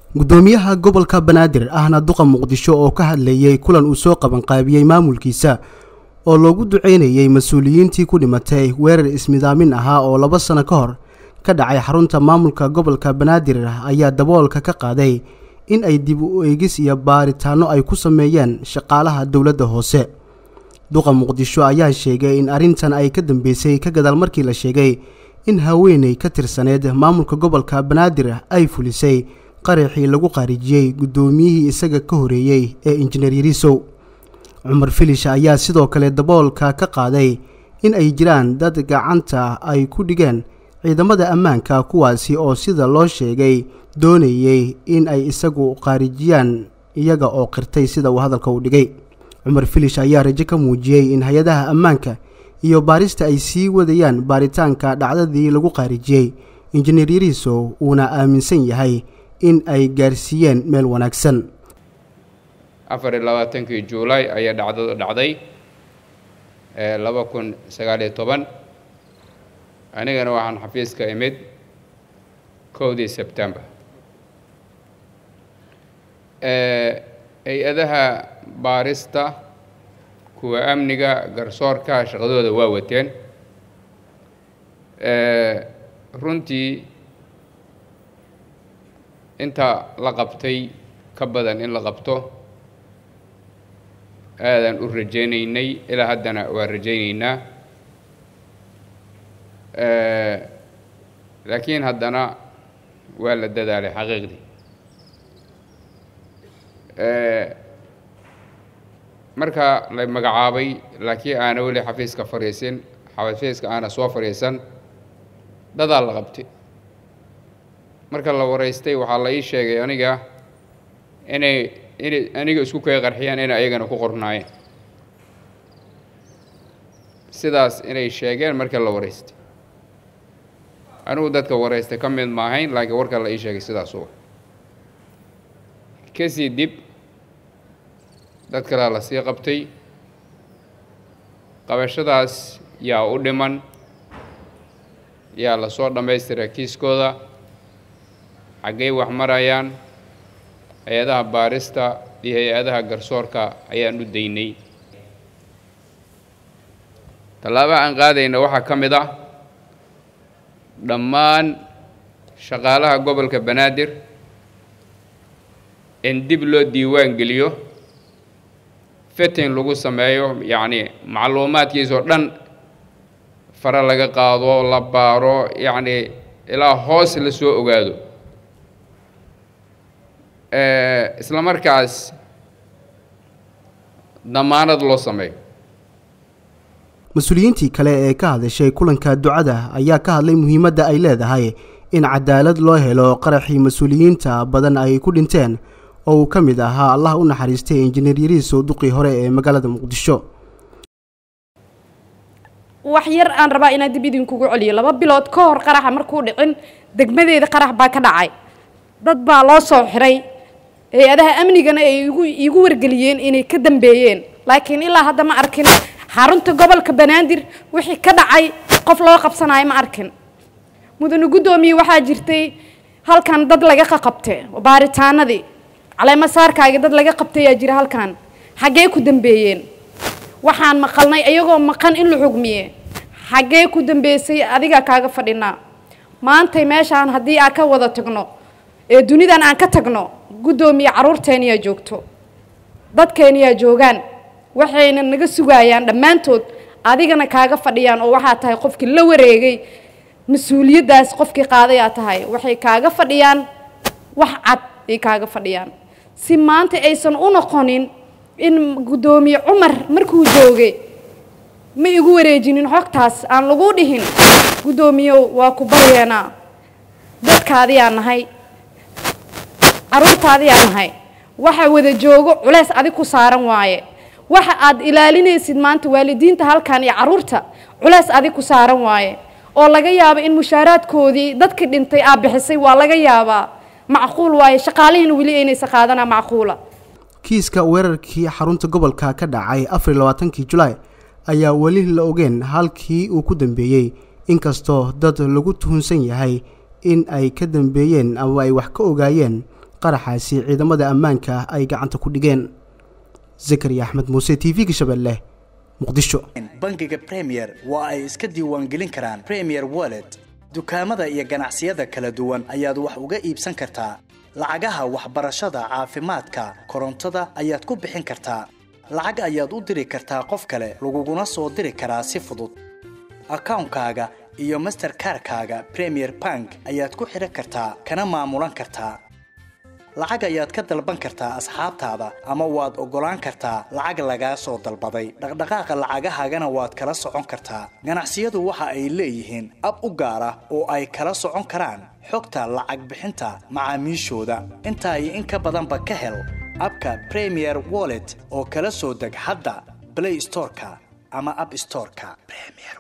gudoomiyaha gobolka banaadir ahna duqa muqdisho oo ka hadlayay kulan uu soo qabanqaabiyey maamulkiisa oo loogu duceynayay mas-uuliyiintii ku dhimatay weerar ismidaamin ahaa oo laba sano ka hor ka dhacay xarunta maamulka gobolka banaadir ayaa daboolka ka qaaday in ay dib u eegis iyo baaritaano ay ku sameeyeen shaqaalaha dowladda hoose duqa muqdisho ayaa sheegay in arrintan ay ka dambeysay ka gadaal markii la sheegay in haweeney ka tirsaneed maamulka gobolka banaadir ay fulisay qaraxii lagu qaarijiyey guddoomiyihii isaga ka horeeyey ee injineer yariisow cumar filish ayaa sidoo kale daboolka ka qaaday in ay jiraan dad gacanta ay ku dhigeen ciidamada ammaanka kuwaasi oo sida loo sheegay doonayey in ay isagu qaarijiyaan iyaga oo qirtay sida uu hadalka u dhigay cumar filish ayaa rajo ka muujiyey in hay-adaha ammaanka iyo baarista ay sii wadayaan baaritaanka dhacdadii lagu qaarijiyey injineer yariisow uuna aaminsan yahay in ay gaarsiiyeen meel wanaagsan afar iyo labaatankii juulaay ayaa dhacdadu dhacday laba kun sagaaliyo toban anigana waxaan xafiiska imid kowdii sebtembar hay-adaha baarista kuwa amniga garsoorka shaqadooda waa wateen runtii inta la qabtay ka badan in la qabto aadaan u rajaynaynay ilaa haddana waa rajaynaynaa laakiin haddana waa la dadaalay xaqiiqdii marka la magacaabay laakiin aana weli xafiiska fadhiisin xafiiska aana soo fadhiisan dadaa la qabtay marka la waraystay waxaa la ii sheegay aniga inay inay aniga isku kay qarxiyaan inay ayagana ku qornaayeen sidaas inay sheegeen marka la waraystay anigu dadka waraystay ka mid maahayn laakiin warka la ii sheegay sidaas uga kasii dib dad kalea la sii qabtay qabashadaas yaa u dhiman yaa lasoo dhammaystira kiiskooda xaggay wax marayaan hay-adaha baarista iyo hay-adaha garsoorka ayaan u daynay tallaaba aan qaadayna waxaa ka mid ah dhammaan shaqaalaha gobolka banaadir in dib loo diiwaan geliyo fitin lagu sameeyo yacni macluumaadkiisoo dhan fare laga qaado la baaro yacni ilaa hoos la soo ogaado isla markaas damaanad loo sameeyo mas-uuliyiintii kale ee ka hadashay kulanka ducada ayaa ka hadlay muhiimadda ay leedahay in cadaalad loo helo qaraxii mas-uuliyiinta badan ay ku dhinteen oo uu ka mid ahaa allah u naxariistay injineer yariisow duqii hore ee magaalada muqdisho wax yar aan rabaa inaan dib idinkugu celiyo laba bilood ka hor qaraxa markuu dhicin degmadeeda qarax baa ka dhacay dad baa loo soo xiray hay-adaha amnigana ay igu iigu wargeliyeen inay ka dambeeyeen laakiin ilaa hadda ma arkin xarunta gobolka banaadir wixii ka dhacay qof loo qabsanayo ma arkin mudane guddoomiye waxaa jirtay halkan dad laga qaqabte baaritaanadii caleema saarkaaga dad laga qabtayaa jira halkan xaggee ku dambeeyeen waxaan maqalnay ayagoo maqan in la xugmiye xaggee ku dambeysay adigaa kaaga fadhinaa maantay meeshaan haddii aan ka wada tagno ee dunidan aan ka tagno guddoomiye carruurteeniyaa joogto dadkeeniyaa joogaan waxayna naga sugayaan dhammaantood adigana kaaga fadhiyaan oo waxaa tahay qofkii la wareegay mas-uuliyaddaas qofkii qaadayaa tahay waxay kaaga fadhiyaan wax cad ay kaaga fadhiyaan si maanta aysan u noqonin in guddoomiye cumar markuu joogay ma igu wareejinin xogtaas aan lagu dhihin guddoomiyow waa ku baryeenaa dadkaadiyaa nahay carruurtaadiyaa nahay waxa wada joogo culeys adig ku saaran waaye waxa aad ilaalinaysid maanta waalidiinta halkan iyo carruurta culeys adig ku saaran waaye oo laga yaabo in mushaaraadkoodii dadkii dhintay aa bixisay waa laga yaabaa macquul waaye shaqaalihiina weli aynaysa qaadanaa macquula kiiska weerarkii xarunta gobolka ka dhacay afar iyo labaatankii julaay ayaa weli la ogeen halkii uu ku dambeeyey inkastoo dad lagu tuhunsan yahay in ay ka dambeeyeen ama ay wax ka ogaayeen qaraxaasi ciidamada ammaanka ay gacanta ku dhigeen zakariya axmed muuse t v-ga shabeelle muqdisho bangiga premier waa ay iska diiwaangelin karaan premier wallet dukaamada iyo ganacsiyada kala duwan ayaad wax uga iibsan kartaa lacagaha waxbarashada caafimaadka korontada ayaad ku bixin kartaa lacag ayaad u diri kartaa qof kale laguguna soo diri karaa si fudud akawnkaaga iyo masterkarkaaga premier bank ayaad ku xidhan kartaa kana maamulan kartaa lacag ayaad ka dalban kartaa asxaabtaada ama waad oggolaan kartaa lacag lagaa soo dalbaday dhaqdhaqaaqa lacagahaagana waad kala socon kartaa ganacsiyadu waxa ay leeyihiin ab u gaar ah oo ay kala socon karaan xogta lacag bixinta macaamiishooda intaa iyo in ka badanba ka hel abka premier wallet oo kala soo deg hadda blay storeka ama ab storeka